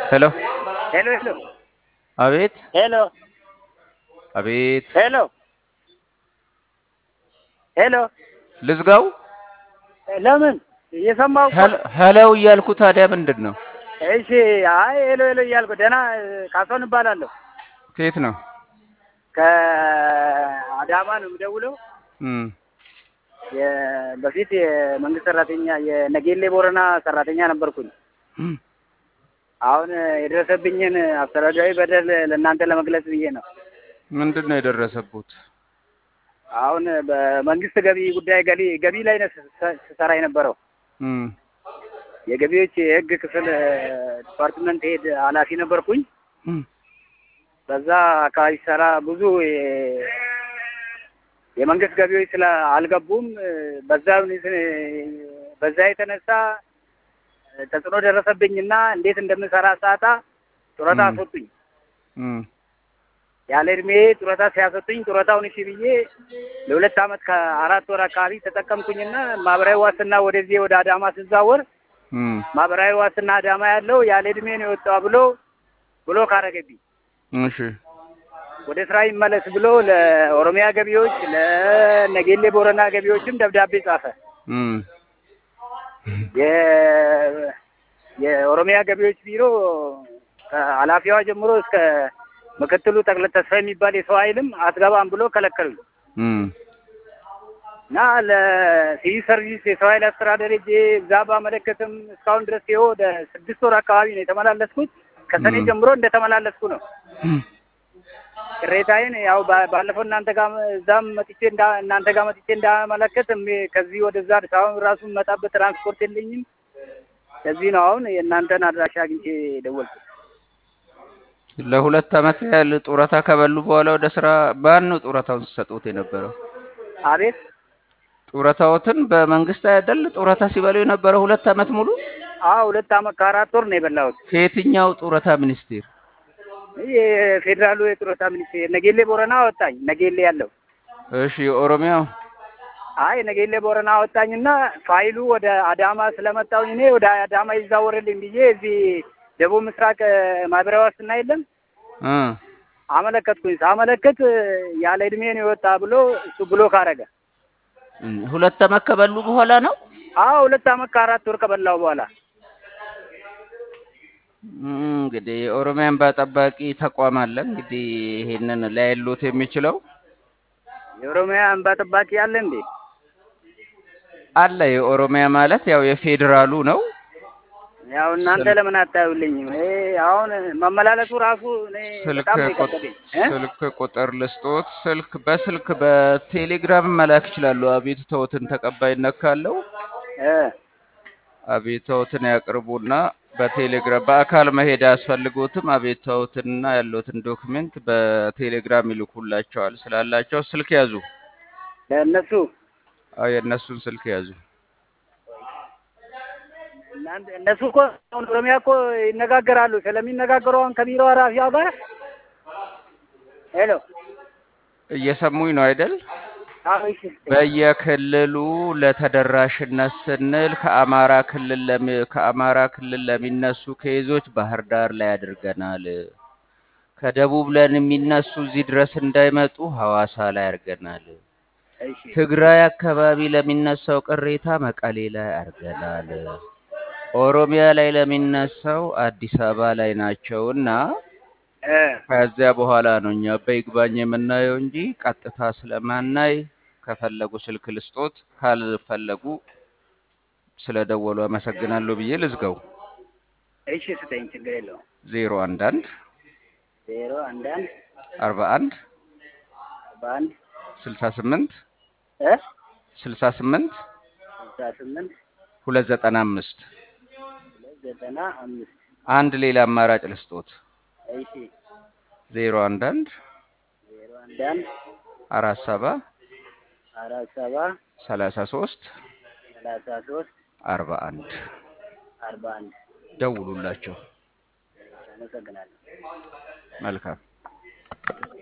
ሄሎ ሄሎ ሄሎ አቤት ሄሎ አቤት ሄሎ ሄሎ ልዝጋው ለምን እየሰማሁ እኮ ሄሎ- ሄለው እያልኩ ታዲያ ምንድን ነው እሺ አይ ሄሎ ሄሎ እያልኩ ደህና ካሳሁን እባላለሁ ከየት ነው ከአዳማ ነው የምደውለው እም የ- በፊት የመንግስት ሰራተኛ የነጌሌ ቦረና ሰራተኛ ነበርኩኝ እም አሁን የደረሰብኝን አስተዳደራዊ በደል ለእናንተ ለመግለጽ ብዬ ነው ምንድን ነው የደረሰቡት አሁን በመንግስት ገቢ ጉዳይ ገቢ ገቢ ላይ ነው ስ- ስሰራ የነበረው እም የገቢዎች የህግ ክፍል ዲፓርትመንት ሄድ ኃላፊ ነበርኩኝ እም በዛ አካባቢ ሰራ ብዙ የ- የመንግስት ገቢዎች ስለ አልገቡም በዛ በዛ የተነሳ ተጽዕኖ ደረሰብኝና እንዴት እንደምሰራ ሳጣ ጡረታ ም። አስወጡኝ። እም ያለ እድሜ ጡረታ ሲያሰጡኝ ጡረታውን እሺ ብዬ ለሁለት አመት ከአራት ወር አካባቢ ተጠቀምኩኝና ማህበራዊ ዋስትና ወደዚህ ወደ አዳማ ስዛወር እም ማህበራዊ ዋስትና አዳማ ያለው ያለ እድሜ ነው የወጣው ብሎ ብሎ ካረገብኝ እሺ ወደ ስራ ይመለስ ብሎ ለኦሮሚያ ገቢዎች ለነጌሌ ቦረና ገቢዎችም ደብዳቤ ጻፈ። እም የ- የኦሮሚያ ገቢዎች ቢሮ ከኃላፊዋ ጀምሮ እስከ ምክትሉ ጠቅላይ ተስፋ የሚባል የሰው ኃይልም አትገባም ብሎ ከለከሉኝ እም እና ለሲቪል ሰርቪስ የሰው ኃይል አስተዳደር ሄጄ እዛ ባመለከትም እስካሁን ድረስ ይኸው ወደ ስድስት ወር አካባቢ ነው የተመላለስኩት። ከሰኔ ም። ጀምሮ እንደተመላለስኩ ነው። እም ቅሬታዬን ያው ባ- ባለፈው እናንተ ጋር እዛም መጥቼ እንዳ እናንተ ጋር መጥቼ እንዳመለከት እሜ- ከዚህ ወደዛ አዲስ አበባ ራሱ የምመጣበት ትራንስፖርት የለኝም። ከዚህ ነው አሁን የእናንተን አድራሻ አግኝቼ ደወልኩት። ለሁለት አመት ያህል ጡረታ ከበሉ በኋላ ወደ ስራ ማን ነው ጡረታውን ሲሰጡት የነበረው? አቤት ጡረታዎትን በመንግስት አይደል ጡረታ ሲበሉ የነበረው ሁለት አመት ሙሉ? አዎ ሁለት አመት ከአራት ወር ነው የበላሁት። ከየትኛው ጡረታ ሚኒስቴር? ይህ የፌዴራሉ የጡረታ ሚኒስቴር ነጌሌ ቦረና አወጣኝ። ነጌሌ ያለው እሺ የኦሮሚያው አይ ነጌሌ ቦረና አወጣኝና ፋይሉ ወደ አዳማ ስለመጣሁኝ እኔ ወደ አዳማ ይዛወርልኝ ብዬ እዚህ ደቡብ ምስራቅ ማህበራዊ ዋስትና የለም እ አመለከትኩኝ። ሳመለክት ያለ እድሜ ነው የወጣ ብሎ እሱ ብሎክ አደረገ። ሁለት አመት ከበሉ በኋላ ነው። አዎ ሁለት አመት ከአራት ወር ከበላው በኋላ እም፣ እንግዲህ የኦሮሚያ እንባ ጠባቂ ተቋም አለ። እንግዲህ ይሄንን ላይሉት የሚችለው የኦሮሚያ እንባ ጠባቂ አለ እንዴ? አለ። የኦሮሚያ ማለት ያው የፌዴራሉ ነው። ያው እናንተ ስልክ- ለምን አታዩልኝም? እኔ አሁን መመላለሱ ራሱ እኔ ስልክ በጣም ነው ቁጥ- የከበደኝ እ? ስልክ ቁጥር ልስጦት። ስልክ በስልክ በቴሌግራም መላክ ይችላሉ። አቤቱታዎትን ተቀባይነት ካለው እ አቤቱታዎትን ያቅርቡና በቴሌግራም በአካል መሄድ አያስፈልጎትም። አቤቱታዎትንና ያለውትን ዶክሜንት በቴሌግራም ይልኩላቸዋል። ስላላቸው ስልክ ያዙ። ለእነሱ አዎ የእነሱን ስልክ ያዙ። እናንተ እነሱ እኮ አሁን ኦሮሚያ እኮ ይነጋገራሉ። ስለሚነጋገሩ አሁን ከቢሮ ኃላፊዋ ጋር ሄሎ እየሰሙኝ ነው አይደል? አዎ እሺ በየክልሉ ለተደራሽነት ስንል ከአማራ ክልል ለሚ ከአማራ ክልል ለሚነሱ ኬዞች ባህር ዳር ላይ አድርገናል። ከደቡብ ለሚነሱ እዚህ ድረስ እንዳይመጡ ሐዋሳ ላይ አድርገናል። እሺ ትግራይ አካባቢ ለሚነሳው ቅሬታ መቀሌ ላይ አድርገናል። ኦሮሚያ ላይ ለሚነሳው አዲስ አበባ ላይ ናቸውና እ ከዚያ በኋላ ነው እኛ በይግባኝ የምናየው እንጂ ቀጥታ ስለማናይ ከፈለጉ ስልክ ልስጦት፣ ካልፈለጉ ስለደወሉ አመሰግናለሁ ብዬ ልዝጋው። እሺ ስጠኝ፣ ችግር የለውም። ዜሮ አንድ አንድ ዜሮ አንድ አንድ አርባ አንድ በአንድ ስልሳ ስምንት እ ስልሳ ስምንት ስልሳ ስምንት ሁለት ዘጠና አምስት ሁለት ዘጠና አምስት አንድ ሌላ አማራጭ ልስጦት። እሺ ዜሮ አንድ አንድ ዜሮ አንድ አንድ አራት ሰባ አራት ሰባ ሰላሳ ሶስት ሰላሳ ሶስት አርባ አንድ አርባ አንድ ደውሉላቸው። አመሰግናለሁ። መልካም